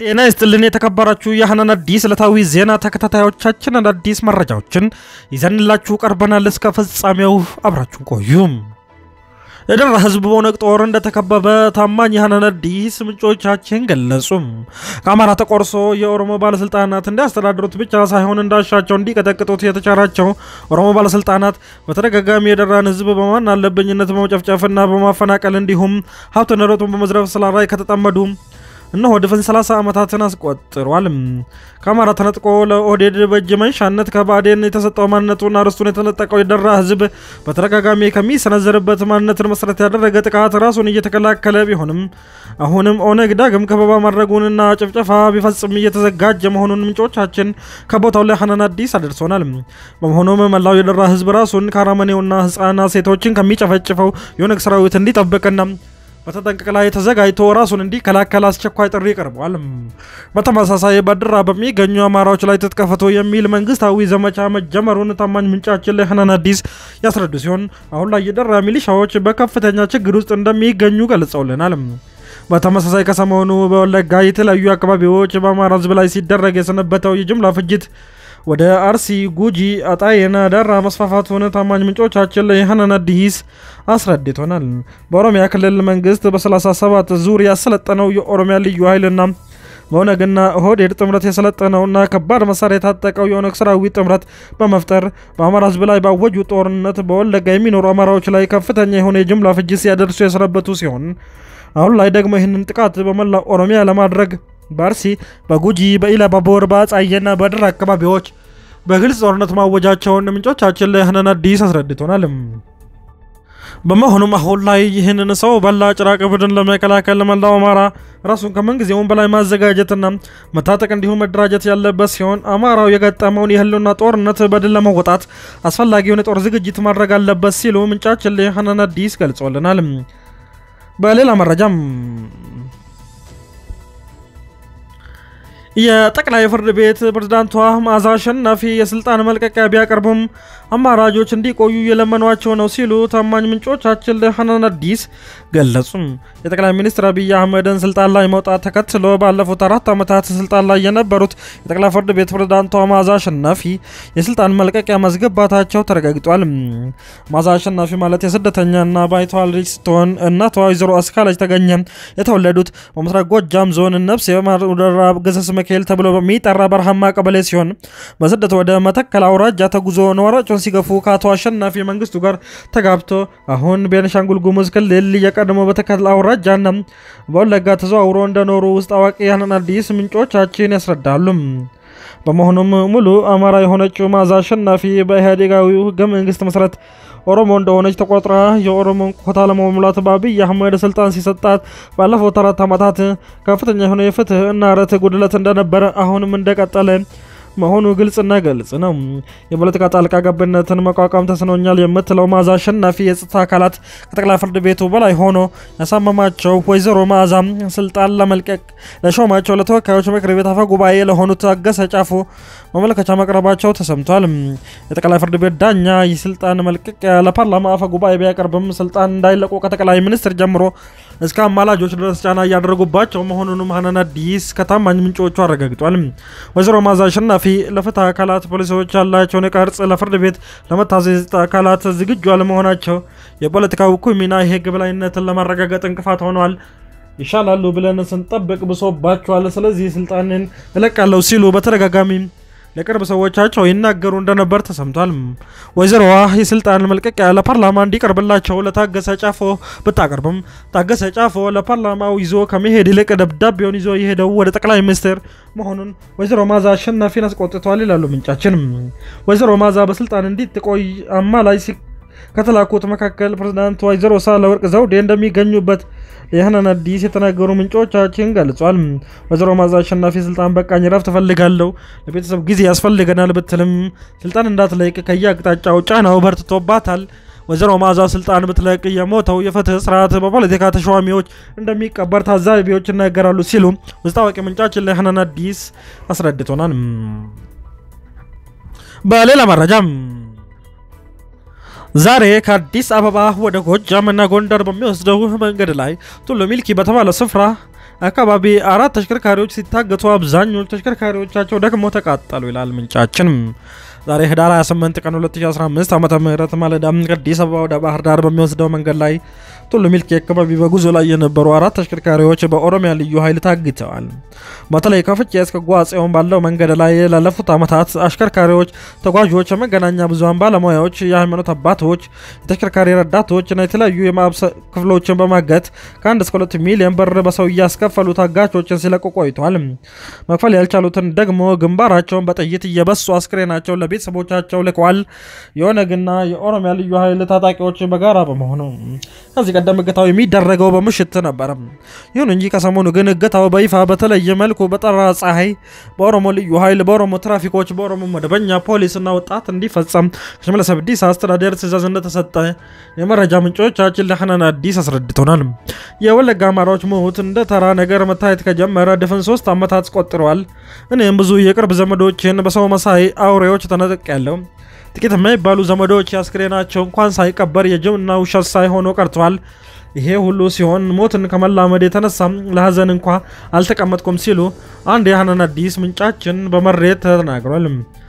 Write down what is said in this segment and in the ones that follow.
ጤና ይስጥልን የተከበራችሁ የሐናን አዲስ ዕለታዊ ዜና ተከታታዮቻችን አዳዲስ መረጃዎችን ይዘንላችሁ ቀርበናል። እስከ ፍጻሜው አብራችሁን ቆዩም። የደራ ህዝብ በኦነግ ጦር እንደተከበበ ታማኝ የሐናን አዲስ ምንጮቻችን ገለጹም። ከአማራ ተቆርሶ የኦሮሞ ባለስልጣናት እንዲያስተዳድሩት ብቻ ሳይሆን እንዳሻቸው እንዲቀጠቅጡት የተቻራቸው ኦሮሞ ባለስልጣናት በተደጋጋሚ የደራን ህዝብ በማን አለብኝነት በመጨፍጨፍና በማፈናቀል እንዲሁም ሀብት ንብረቱን በመዝረፍ ስራ ላይ ከተጠመዱ እነሆ ድፍን 30 ዓመታትን አስቆጥሯል። ከአማራ ተነጥቆ ለኦህዴድ በእጅ መንሻነት ከባዕዴን የተሰጠው ማንነቱና ርስቱን የተነጠቀው የደራ ህዝብ በተደጋጋሚ ከሚሰነዘርበት ማንነትን መሰረት ያደረገ ጥቃት ራሱን እየተከላከለ ቢሆንም አሁንም ኦነግ ዳግም ከበባ ማድረጉንና ጭፍጨፋ ቢፈጽም እየተዘጋጀ መሆኑን ምንጮቻችን ከቦታው ላይ ሐናን አዲስ አድርሶናል። በመሆኑም መላው የደራ ህዝብ ራሱን ከአረመኔውና ህፃናት ሴቶችን ከሚጨፈጭፈው የኦነግ ሰራዊት እንዲጠብቅና በተጠንቀቅ ላይ ተዘጋጅቶ ራሱን እንዲከላከል አስቸኳይ ጥሪ ቀርቧል። በተመሳሳይ በድራ በሚገኙ አማራዎች ላይ ትጥቅ ፍቱ የሚል መንግስታዊ ዘመቻ መጀመሩን ታማኝ ምንጫችን ለሐናን አዲስ ያስረዱ ሲሆን አሁን ላይ የደራ ሚሊሻዎች በከፍተኛ ችግር ውስጥ እንደሚገኙ ገልጸውልናል። በተመሳሳይ ከሰሞኑ በወለጋ የተለያዩ አካባቢዎች በአማራ ህዝብ ላይ ሲደረግ የሰነበተው የጅምላ ፍጅት ወደ አርሲ፣ ጉጂ፣ አጣዬና ደራ መስፋፋቱን ታማኝ ምንጮቻችን ለሐናን አዲስ አስረድቶናል። በኦሮሚያ ክልል መንግስት በ37 ዙር ያሰለጠነው የኦሮሚያ ልዩ ኃይልና በኦነግና ኦህዴድ ጥምረት የሰለጠነውና ከባድ መሳሪያ የታጠቀው የኦነግ ሰራዊት ጥምረት በመፍጠር በአማራ ህዝብ ላይ ባወጁ ጦርነት በወለጋ የሚኖሩ አማራዎች ላይ ከፍተኛ የሆነ የጅምላ ፍጅት ሲያደርሱ የሰነበቱ ሲሆን አሁን ላይ ደግሞ ይህንን ጥቃት በመላ ኦሮሚያ ለማድረግ በአርሲ በጉጂ በኢሉባቦር በአጣዬና በድራ አካባቢዎች በግልጽ ጦርነት ማወጃቸውን ምንጮቻችን ለሐናን አዲስ አስረድቶናል። በመሆኑም አሁን ላይ ይህንን ሰው በላ ጭራቅ ቡድን ለመከላከል መላው አማራ ራሱን ከምንጊዜውም በላይ ማዘጋጀትና መታጠቅ እንዲሁም መደራጀት ያለበት ሲሆን አማራው የገጠመውን የህልውና ጦርነት በድል ለመወጣት አስፈላጊውን የጦር ዝግጅት ማድረግ አለበት ሲሉ ምንጫችን ለሐናን አዲስ ገልጾልናል። በሌላ መረጃም የጠቅላይ ፍርድ ቤት ፕሬዝዳንቷ መዓዛ አሸናፊ የስልጣን መልቀቂያ ቢያቀርቡም አማራጆች እንዲቆዩ የለመኗቸው ነው ሲሉ ታማኝ ምንጮቻችን ለሐናን አዲስ ገለጹም። የጠቅላይ ሚኒስትር አብይ አህመድን ስልጣን ላይ መውጣት ተከትሎ ባለፉት አራት ዓመታት ስልጣን ላይ የነበሩት የጠቅላይ ፍርድ ቤት ፕሬዝዳንቷ መዓዛ አሸናፊ የስልጣን መልቀቂያ ማስገባታቸው ተረጋግጧል። መዓዛ አሸናፊ ማለት የስደተኛና ባይተዋር ልጅ ስትሆን እናቷ ወይዘሮ አስካለች ተገኘ የተወለዱት በምስራቅ ጎጃም ዞን ነብስ የማሩደራ ገሰስ ሚካኤል ተብሎ በሚጠራ በረሃማ ቀበሌ ሲሆን በስደት ወደ መተከል አውራጃ ተጉዞ ነዋሪዎችን ሲገፉ ከአቶ አሸናፊ መንግስቱ ጋር ተጋብቶ አሁን ቤኒሻንጉል ጉሙዝ ክልል የቀድሞ በተከል አውራጃና በወለጋ ተዘዋውሮ እንደኖሩ ውስጥ አዋቂ ሐናን አዲስ ምንጮቻችን ያስረዳሉ። በመሆኑም ሙሉ አማራ የሆነችው መዓዛ አሸናፊ በኢህአዴጋዊው ህገ መንግስት መሰረት ኦሮሞ እንደሆነች ተቆጥራ የኦሮሞን ኮታ ለመሙላት በአብይ አህመድ ስልጣን ሲሰጣት ባለፉት አራት ዓመታት ከፍተኛ የሆነ የፍትህ እና ርትዕ ጉድለት እንደነበረ አሁንም እንደቀጠለ መሆኑ ግልጽና ግልጽ ነው። የፖለቲካ ጣልቃ ገብነትን መቋቋም ተስኖኛል የምትለው መዓዛ አሸናፊ የጸጥታ አካላት ከጠቅላይ ፍርድ ቤቱ በላይ ሆኖ ያሳመማቸው ወይዘሮ መዓዛ ስልጣን ለመልቀቅ ለሾማቸው ለተወካዮች ምክር ቤት አፈ ጉባኤ ለሆኑት ታገሰ ጫፎ ማመልከቻ መቅረባቸው ተሰምቷል። የጠቅላይ ፍርድ ቤት ዳኛ የስልጣን መልቀቂያ ለፓርላማ አፈ ጉባኤ ቢያቀርብም ስልጣን እንዳይለቁ ከጠቅላይ ሚኒስትር ጀምሮ እስከ አማላጆች ድረስ ጫና እያደረጉባቸው መሆኑንም ሐናን አዲስ ከታማኝ ምንጮቹ አረጋግጧል። ወይዘሮ መዓዛ አሸናፊ ለፍትህ አካላት ፖሊሲዎች ያላቸውን ቅርጽ ለፍርድ ቤት ለመታዘዝ አካላት ዝግጁ አለመሆናቸው የፖለቲካዊ እኩይ ሚና የህግ በላይነትን ለማረጋገጥ እንቅፋት ሆኗል። ይሻላሉ ብለን ስንጠብቅ ብሶባቸዋል። ስለዚህ ስልጣንን እለቃለሁ ሲሉ በተደጋጋሚ ለቅርብ ሰዎቻቸው ይናገሩ እንደነበር ተሰምቷል። ወይዘሮዋ የስልጣን መልቀቂያ ለፓርላማ እንዲቀርብላቸው ለታገሰ ጫፎ ብታቀርብም ታገሰ ጫፎ ለፓርላማው ይዞ ከመሄድ ይልቅ ደብዳቤውን ይዞ የሄደው ወደ ጠቅላይ ሚኒስትር መሆኑን ወይዘሮ መዓዛ አሸናፊን አስቆጥቷል ይላሉ ምንጫችን። ወይዘሮ መዓዛ በስልጣን እንዲትቆይ አማላይ ከተላኩት መካከል ፕሬዝዳንት ወይዘሮ ሳህለወርቅ ዘውዴ እንደሚገኙበት የሐናን አዲስ የተናገሩ ምንጮቻችን ገልጿል። ወይዘሮ መዓዛ አሸናፊ ስልጣን በቃኝ፣ ረፍት እፈልጋለሁ፣ ለቤተሰብ ጊዜ ያስፈልገናል ብትልም ስልጣን እንዳትለቅ ከየአቅጣጫው ጫናው በርትቶባታል። ወይዘሮ መዓዛ ስልጣን ብትለቅ የሞተው የፍትህ ስርዓት በፖለቲካ ተሿሚዎች እንደሚቀበር ታዛቢዎች ይናገራሉ ሲሉ ውስጥ አዋቂ ምንጫችን ለሐናን አዲስ አስረድቶናል። በሌላ መረጃም ዛሬ ከአዲስ አበባ ወደ ጎጃምና ጎንደር በሚወስደው መንገድ ላይ ቱሉ ሚልኪ በተባለ ስፍራ አካባቢ አራት ተሽከርካሪዎች ሲታገቱ አብዛኞቹ ተሽከርካሪዎቻቸው ደግሞ ተቃጠሉ ይላል ምንጫችን። ዛሬ ህዳር 28 ቀን 2015 ዓመተ ምህረት ማለዳ ከአዲስ አበባ ወደ ባህር ዳር በሚወስደው መንገድ ላይ ቱሉ ሚልኪ አካባቢ በጉዞ ላይ የነበሩ አራት ተሽከርካሪዎች በኦሮሚያ ልዩ ኃይል ታግተዋል። በተለይ ከፍቼ እስከ ጓጽዮን ባለው መንገድ ላይ ላለፉት ዓመታት አሽከርካሪዎች፣ ተጓዦች፣ የመገናኛ ብዙሃን ባለሙያዎች፣ የሃይማኖት አባቶች፣ የተሽከርካሪ ረዳቶች እና የተለያዩ የማብሰ ክፍሎችን በማገት ከአንድ እስከ ሁለት ሚሊዮን ብር በሰው እያስከፈሉ ታጋቾችን ሲለቁ ቆይተዋል። መክፈል ያልቻሉትን ደግሞ ግንባራቸውን በጥይት እየበሱ አስክሬናቸውን ለቤተሰቦቻቸው ልከዋል። የኦነግና የኦሮሚያ ልዩ ኃይል ታጣቂዎች በጋራ በመሆኑ ከዚህ ቀደም እገታው የሚደረገው በምሽት ነበር። ይሁን እንጂ ከሰሞኑ ግን እገታው በይፋ በተለየ መልኩ በጠራ ፀሐይ በኦሮሞ ልዩ ኃይል፣ በኦሮሞ ትራፊኮች፣ በኦሮሞ መደበኛ ፖሊስና ወጣት እንዲፈጸም ከሽመልስ አብዲሳ አስተዳደር ትዕዛዝ እንደተሰጠ የመረጃ ምንጮቻችን ለሐናን አዲስ አስረድተውናል። የወለጋ አማራዎች ሞት እንደ ተራ ነገር መታየት ከጀመረ ድፍን ሶስት ዓመታት ቆጥረዋል። እኔም ብዙ የቅርብ ዘመዶችን በሰው መሳይ አውሬዎች ተነጥቅ ያለው ጥቂት የማይባሉ ዘመዶች አስክሬናቸው እንኳን ሳይቀበር የጅብና ውሸት ሳይሆኑ ቀርተዋል። ይሄ ሁሉ ሲሆን ሞትን ከመላመድ የተነሳ ለሀዘን እንኳ አልተቀመጥኩም ሲሉ አንድ የሐናን አዲስ ምንጫችን በመሬት ተናግሯል።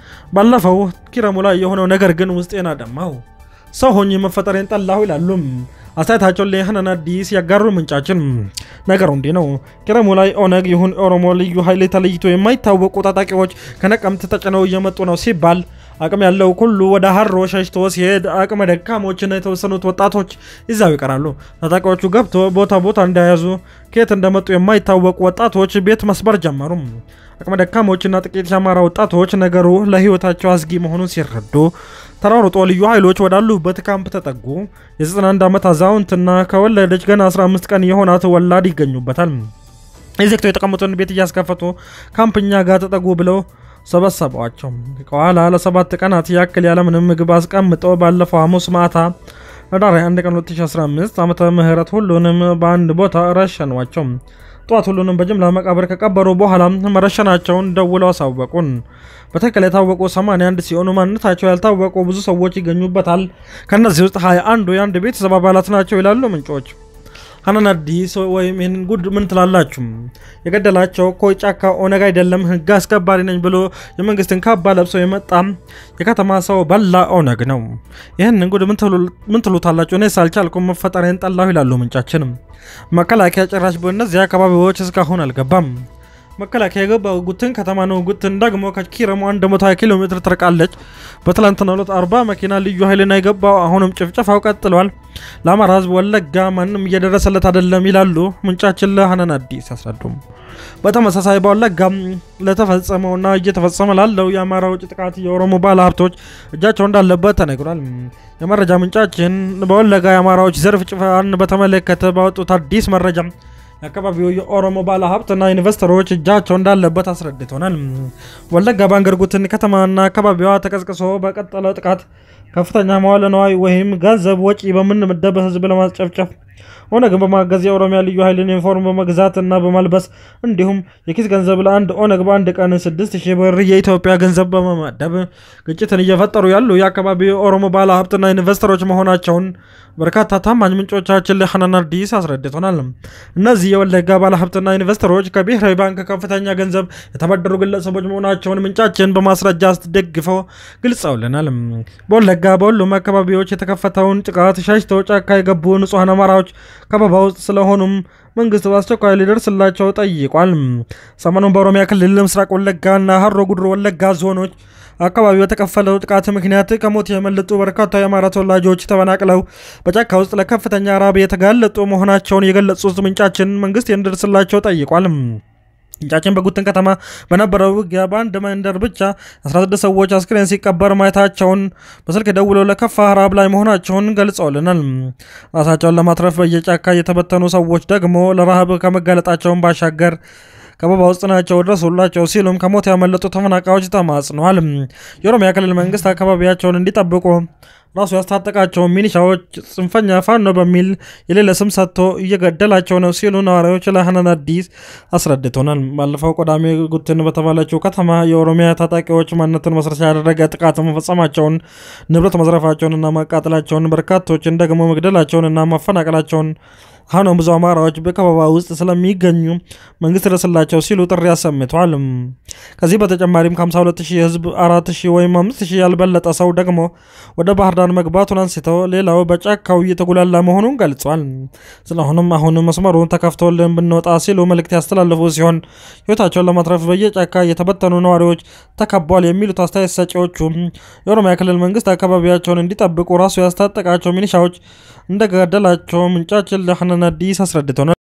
ባለፈው ኪረሙ ላይ የሆነው ነገር ግን ውስጤን አደማው። ሰው ሆኜ መፈጠሬን ጠላሁ ይላሉ አስተያየታቸውን ለሐናን አዲስ ያጋሩ ምንጫችን። ነገሩ እንዲህ ነው። ኪረሙ ላይ ኦነግ ይሁን ኦሮሞ ልዩ ኃይል ተለይቶ የማይታወቁ ታጣቂዎች ከነቀምት ተጭነው እየመጡ ነው ሲባል አቅም ያለው ሁሉ ወደ ሀሮ ሸሽቶ ሲሄድ አቅመ ደካሞችና የተወሰኑት ወጣቶች ይዛው ይቀራሉ። ታጣቂዎቹ ገብቶ ቦታ ቦታ እንዳያዙ ከየት እንደመጡ የማይታወቁ ወጣቶች ቤት መስበር ጀመሩ። አቅመ ደካሞችና ጥቂት የአማራ ወጣቶች ነገሩ ለሕይወታቸው አስጊ መሆኑን ሲረዱ ተሯሩጦ ልዩ ኃይሎች ወዳሉበት ካምፕ ተጠጉ። የ91 ዓመት አዛውንትና ከወለደች ገና 15 ቀን የሆናት ወላድ ይገኙበታል። የዘግተው የተቀመጡን ቤት እያስከፈቱ ካምፕኛ ጋር ተጠጉ ብለው ሰበሰቧቸው። ከኋላ ለሰባት ቀናት ያክል ያለምንም ምግብ አስቀምጠው ባለፈው ሐሙስ ማታ ህዳር 1 ቀን 2015 ዓመተ ምህረት ሁሉንም በአንድ ቦታ ረሸኗቸው። ጠዋት ሁሉንም በጅምላ መቃብር ከቀበሩ በኋላ መረሸናቸውን ደውለው አሳወቁን። በትክክል የታወቁ 81 ሲሆኑ ማንነታቸው ያልታወቁ ብዙ ሰዎች ይገኙበታል። ከእነዚህ ውስጥ 21 የአንድ ቤተሰብ አባላት ናቸው ይላሉ ምንጮች። ሐናን አዲስ ወይም ይህንን ጉድ ምን ትላላችሁ? የገደላቸው እኮ ጫካ ኦነግ አይደለም፣ ህግ አስከባሪ ነኝ ብሎ የመንግስትን ካባ ለብሶ የመጣ የከተማ ሰው በላ ኦነግ ነው። ይህንን ጉድ ምን ትሉታላችሁ? እኔ ሳልቻልኩም መፈጠሬን ጠላሁ ይላሉ ምንጫችንም። መከላከያ ጭራሽ በእነዚህ አካባቢዎች እስካሁን አልገባም። መከላከያ የገባው ጉትን ከተማ ነው። ጉትን ደግሞ ከኪረሙ 120 ኪሎ ሜትር ትርቃለች። በትላንትናው ዕለት 40 መኪና ልዩ ኃይልና የገባው አሁንም ጭፍጨፋው ቀጥሏል። ለአማራ ህዝብ ወለጋ ማንም እየደረሰለት አይደለም ይላሉ ምንጫችን ለሐናን አዲስ ያስረዱም። በተመሳሳይ በወለጋ ለተፈጸመውና እየተፈጸመ ላለው የአማራ ውጭ ጥቃት የኦሮሞ ባለ ሀብቶች እጃቸው እንዳለበት ተነግሯል። የመረጃ ምንጫችን በወለጋ የአማራዎች ዘርፍ ጭፍጨፋን በተመለከተ ባወጡት አዲስ መረጃ የአካባቢው የኦሮሞ ባለ ሀብትና ኢንቨስተሮች እጃቸው እንዳለበት አስረድቶናል። ወለጋ ባንገርጉትን ከተማና አካባቢዋ ተቀስቅሶ በቀጠለው ጥቃት ከፍተኛ መዋለ ነዋይ ወይም ገንዘብ ወጪ በምንመደብ ህዝብ ለማስጨፍጨፍ ኦነግን በማገዝ የኦሮሚያ ልዩ ኃይልን ዩኒፎርም በመግዛት እና በማልበስ እንዲሁም የኪስ ገንዘብ ለአንድ ኦነግ በአንድ ቀን 6000 ብር የኢትዮጵያ ገንዘብ በመመደብ ግጭትን እየፈጠሩ ያሉ የአካባቢው የኦሮሞ ባለ ሀብትና ኢንቨስተሮች መሆናቸውን በርካታ ታማኝ ምንጮቻችን ለሐናን አዲስ አስረድቶናል። እነዚህ የወለጋ ባለ ሀብትና ኢንቨስተሮች ከብሔራዊ ባንክ ከፍተኛ ገንዘብ የተበደሩ ግለሰቦች መሆናቸውን ምንጫችን በማስረጃ አስደግፈው ገልጸውልናል። በወለጋ በሁሉም አካባቢዎች የተከፈተውን ጥቃት ሸሽተው ጫካ የገቡ ንጹሐን አማራዎች ከበባ ውስጥ ስለሆኑም መንግስት በአስቸኳይ ሊደርስላቸው ጠይቋል። ሰሞኑን በኦሮሚያ ክልል ምስራቅ ወለጋና ሀሮ ጉድሮ ወለጋ ዞኖች አካባቢ በተከፈለው ጥቃት ምክንያት ከሞት የመለጡ በርካታ የአማራ ተወላጆች ተፈናቅለው በጫካ ውስጥ ለከፍተኛ ራብ የተጋለጡ መሆናቸውን የገለጹት ምንጫችን መንግስት እንዲደርስላቸው ጠይቋል። ምንጫችን በጉትን ከተማ በነበረው ውጊያ በአንድ መንደር ብቻ 16 ሰዎች አስክሬን ሲቀበር ማየታቸውን በስልክ ደውለው ለከፋ ራብ ላይ መሆናቸውን ገልጸውልናል። ራሳቸውን ለማትረፍ በየጫካ የተበተኑ ሰዎች ደግሞ ለረሃብ ከመጋለጣቸውን ባሻገር ከበባ ውስጥ ናቸው ድረሱላቸው ሲሉም ከሞት ያመለጡ ተፈናቃዮች ተማጽነዋል። የኦሮሚያ ክልል መንግስት አካባቢያቸውን እንዲጠብቁ ራሱ ያስታጠቃቸው ሚኒሻዎች ጽንፈኛ ፋኖ በሚል የሌለ ስም ሰጥቶ እየገደላቸው ነው ሲሉ ነዋሪዎች ለሐናን አዲስ አስረድቶናል። ባለፈው ቅዳሜ ጉትን በተባለችው ከተማ የኦሮሚያ ታጣቂዎች ማንነትን መሰረት ያደረገ ጥቃት መፈጸማቸውን፣ ንብረት መዝረፋቸውንና ማቃጠላቸውን፣ በርካቶችን ደግሞ መግደላቸውንና ማፈናቀላቸውን ሆኖም ብዙ አማራዎች በከበባ ውስጥ ስለሚገኙ መንግስት ድረስላቸው ሲሉ ጥሪ አሰምተዋል። ከዚህ በተጨማሪም ከ52 ሺህ ህዝብ 4 ሺህ ወይም 5 ሺህ ያልበለጠ ሰው ደግሞ ወደ ባህር ዳር መግባቱን አንስተው ሌላው በጫካው እየተጉላላ መሆኑን ገልጿል። ስለሆነም አሁን መስመሩን ተከፍቶልን ብንወጣ ሲሉ መልእክት ያስተላለፉ ሲሆን ህይወታቸውን ለማትረፍ በየጫካ የተበተኑ ነዋሪዎች ተከቧል የሚሉት አስተያየት ሰጪዎቹ የኦሮሚያ ክልል መንግስት አካባቢያቸውን እንዲጠብቁ ራሱ ያስታጠቃቸው ሚኒሻዎች እንደገደላቸው ምንጫችን ለሐናን አዲስ አስረድተናል።